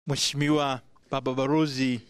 Mheshimiwa Baba Barozi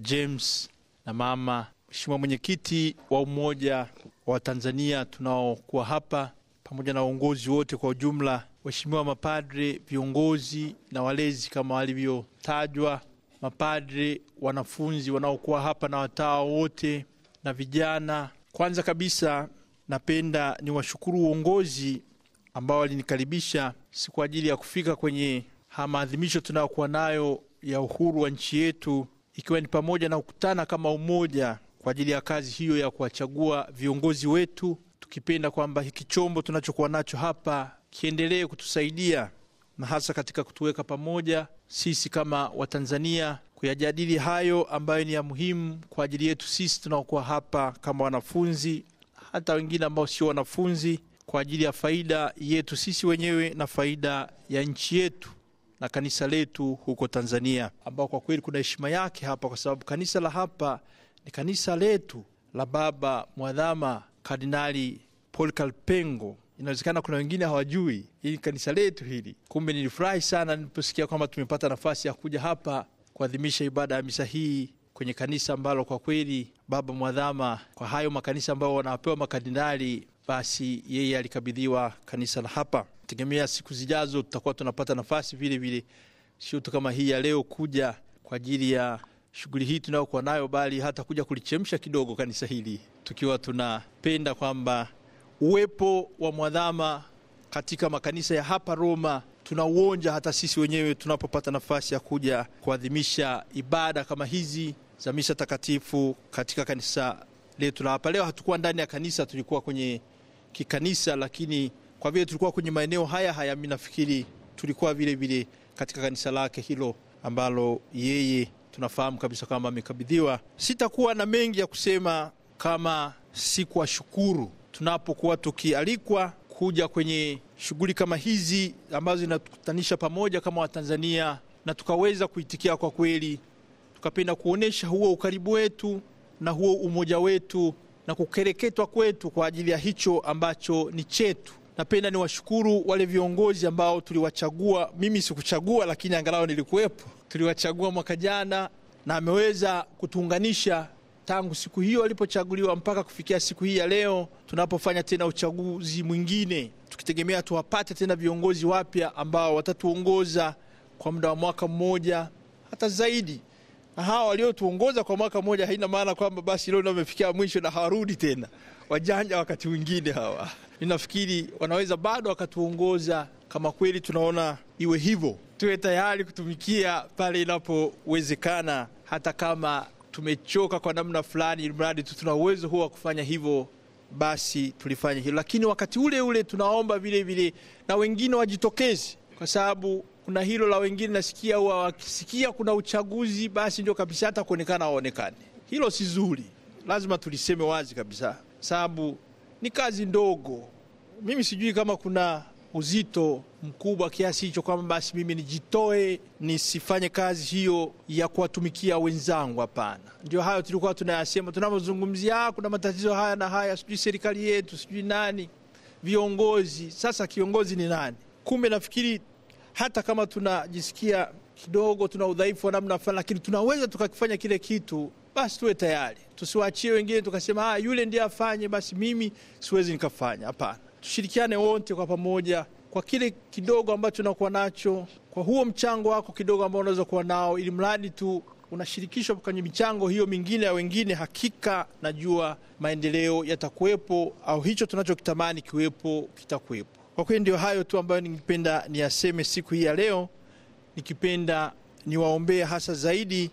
James na mama, Mheshimiwa mwenyekiti wa Umoja wa Tanzania tunaokuwa hapa pamoja na uongozi wote kwa ujumla, waheshimiwa mapadre, viongozi na walezi kama walivyotajwa, mapadre, wanafunzi wanaokuwa hapa na watawa wote na vijana. Kwanza kabisa, napenda niwashukuru uongozi ambao walinikaribisha si kwa ajili ya kufika kwenye haya maadhimisho tunayokuwa nayo ya uhuru wa nchi yetu, ikiwa ni pamoja na kukutana kama umoja kwa ajili ya kazi hiyo ya kuwachagua viongozi wetu, tukipenda kwamba hiki chombo tunachokuwa nacho hapa kiendelee kutusaidia na hasa katika kutuweka pamoja sisi kama Watanzania kuyajadili hayo ambayo ni ya muhimu kwa ajili yetu sisi tunaokuwa hapa kama wanafunzi, hata wengine ambao sio wanafunzi, kwa ajili ya faida yetu sisi wenyewe na faida ya nchi yetu na kanisa letu huko Tanzania, ambao kwa kweli kuna heshima yake hapa, kwa sababu kanisa la hapa ni kanisa letu la Baba Mwadhama Kardinali Polycarp Pengo. Inawezekana kuna wengine hawajui hili kanisa letu hili. Kumbe nilifurahi sana niliposikia kwamba tumepata nafasi ya kuja hapa kuadhimisha ibada ya misa hii kwenye kanisa ambalo kwa kweli Baba Mwadhama, kwa hayo makanisa ambayo wanapewa makardinali, basi yeye alikabidhiwa kanisa la hapa. Tegemea siku zijazo tutakuwa tunapata nafasi vile vile, sio tu kama hii ya leo kuja kwa ajili ya shughuli hii tunayokuwa nayo, bali hata kuja kulichemsha kidogo kanisa hili, tukiwa tunapenda kwamba uwepo wa mwadhama katika makanisa ya hapa Roma tunauonja hata sisi wenyewe tunapopata nafasi ya kuja kuadhimisha ibada kama hizi za misa takatifu katika kanisa letu la hapa. Leo hatukuwa ndani ya kanisa, tulikuwa kwenye kikanisa, lakini kwa vile tulikuwa kwenye maeneo haya haya, mi nafikiri tulikuwa vile vile katika kanisa lake hilo ambalo yeye tunafahamu kabisa kwamba amekabidhiwa. Sitakuwa na mengi ya kusema kama si kuwashukuru tunapokuwa tukialikwa kuja kwenye shughuli kama hizi ambazo zinatukutanisha pamoja kama Watanzania, na tukaweza kuitikia kwa kweli, tukapenda kuonyesha huo ukaribu wetu na huo umoja wetu na kukereketwa kwetu kwa ajili ya hicho ambacho ni chetu. Napenda niwashukuru wale viongozi ambao tuliwachagua. Mimi sikuchagua, lakini angalau nilikuwepo. Tuliwachagua mwaka jana, na ameweza kutuunganisha tangu siku hiyo alipochaguliwa mpaka kufikia siku hii ya leo tunapofanya tena uchaguzi mwingine, tukitegemea tuwapate tena viongozi wapya ambao watatuongoza kwa muda wa mwaka mmoja hata zaidi. Na hawa waliotuongoza kwa mwaka mmoja haina maana kwamba basi leo ndio wamefikia mwisho na hawarudi tena. Wajanja wakati mwingine hawa, ninafikiri wanaweza bado wakatuongoza kama kweli tunaona iwe hivyo. Tuwe tayari kutumikia pale inapowezekana, hata kama tumechoka kwa namna fulani, ili mradi tu tuna uwezo huo wa kufanya hivyo, basi tulifanya hilo. Lakini wakati ule ule tunaomba vile vile na wengine wajitokeze, kwa sababu kuna hilo la wengine nasikia huwa wakisikia kuna uchaguzi, basi ndio kabisa hata kuonekana waonekane. Hilo si zuri, lazima tuliseme wazi kabisa, sababu ni kazi ndogo. Mimi sijui kama kuna uzito mkubwa kiasi hicho kwamba basi mimi nijitoe nisifanye kazi hiyo ya kuwatumikia wenzangu. Hapana, ndio hayo tulikuwa tunayasema tunapozungumzia kuna matatizo haya na haya, sijui serikali yetu, sijui nani, viongozi. Sasa kiongozi ni nani? Kumbe nafikiri hata kama tunajisikia kidogo tuna udhaifu wa namna fulani, lakini tunaweza tukakifanya kile kitu, basi tuwe tayari, tusiwaachie wengine tukasema ah, yule ndiye afanye, basi mimi siwezi nikafanya. Hapana, tushirikiane wote kwa pamoja kwa kile kidogo ambacho unakuwa nacho, kwa huo mchango wako kidogo ambao unaweza kuwa nao, ili mradi tu unashirikishwa kwenye michango hiyo mingine ya wengine, hakika najua maendeleo yatakuwepo, au hicho tunachokitamani kiwepo kitakuwepo. Kwa kweli ndio hayo tu ambayo ningependa niyaseme siku hii ya leo, nikipenda niwaombee hasa zaidi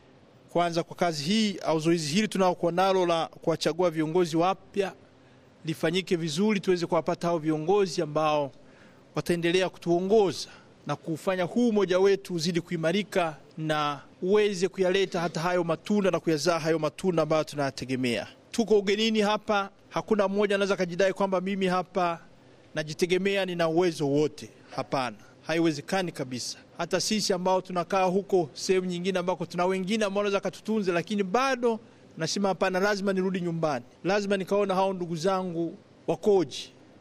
kwanza kwa kazi hii au zoezi hili tunaokuwa nalo la kuwachagua viongozi wapya lifanyike vizuri, tuweze kuwapata hao viongozi ambao wataendelea kutuongoza na kufanya huu umoja wetu uzidi kuimarika na uweze kuyaleta hata hayo matunda na kuyazaa hayo matunda ambayo tunayategemea. Tuko ugenini hapa, hakuna mmoja anaweza akajidai kwamba mimi hapa najitegemea, nina uwezo wote. Hapana, haiwezekani kabisa. Hata sisi ambao tunakaa huko sehemu nyingine ambako tuna wengine ambao wanaweza katutunze, lakini bado nasema hapana, lazima nirudi nyumbani, lazima nikaona hao ndugu zangu wakoji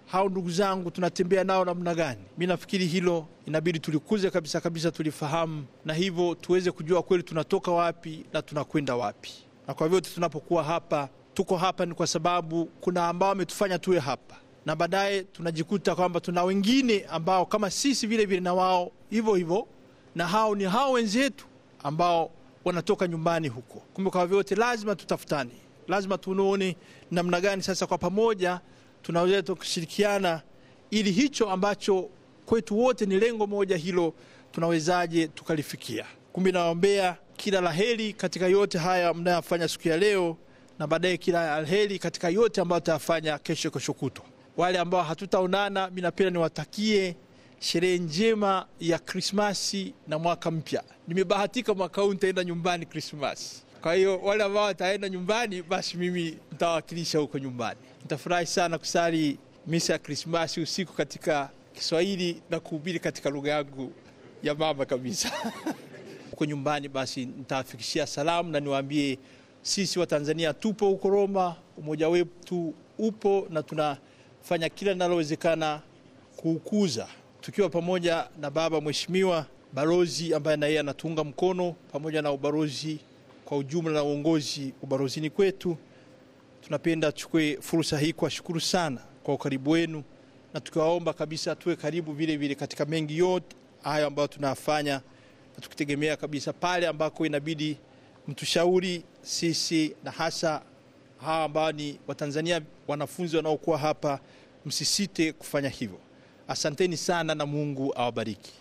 hao ndugu zangu tunatembea nao namna gani? Mi nafikiri hilo inabidi tulikuze kabisa kabisa, tulifahamu, na hivyo tuweze kujua kweli tunatoka wapi na tunakwenda wapi. Na kwa vyote tunapokuwa hapa, tuko hapa ni kwa sababu kuna ambao wametufanya tuwe hapa, na baadaye tunajikuta kwamba tuna wengine ambao kama sisi vile vile na wao hivyo hivyo, na hao ni hao wenzetu ambao wanatoka nyumbani huko. Kumbe kwa vyote lazima tutafutane, lazima tuone namna gani sasa kwa pamoja tunaweza kushirikiana ili hicho ambacho kwetu wote ni lengo moja hilo tunawezaje tukalifikia. Kumbe nawaombea kila laheri katika yote haya mnayofanya siku ya leo, na baadaye kila laheri katika yote ambayo tutayafanya kesho, kesho kutwa. Wale ambao hatutaonana, mi napenda niwatakie sherehe njema ya Krismasi na mwaka mpya. Nimebahatika mwaka huu nitaenda nyumbani Krismasi. Kwa hiyo wale ambao wataenda nyumbani, basi mimi nitawakilisha huko nyumbani. Nitafurahi sana kusali misa ya Krismasi usiku katika Kiswahili na kuhubiri katika lugha yangu ya mama kabisa huko nyumbani. Basi nitawafikishia salamu na niwaambie sisi wa Tanzania tupo huko Roma, umoja wetu upo na tunafanya kila linalowezekana kuukuza, tukiwa pamoja na baba mheshimiwa balozi ambaye na yeye anatuunga mkono pamoja na ubalozi kwa ujumla na uongozi ubalozini kwetu. Tunapenda tuchukue fursa hii kuwashukuru sana kwa ukaribu wenu, na tukiwaomba kabisa tuwe karibu vile vile katika mengi yote hayo ambayo tunayafanya, na tukitegemea kabisa pale ambako inabidi mtushauri sisi, na hasa hawa ambao ni Watanzania, wanafunzi wanaokuwa hapa, msisite kufanya hivyo. Asanteni sana na Mungu awabariki.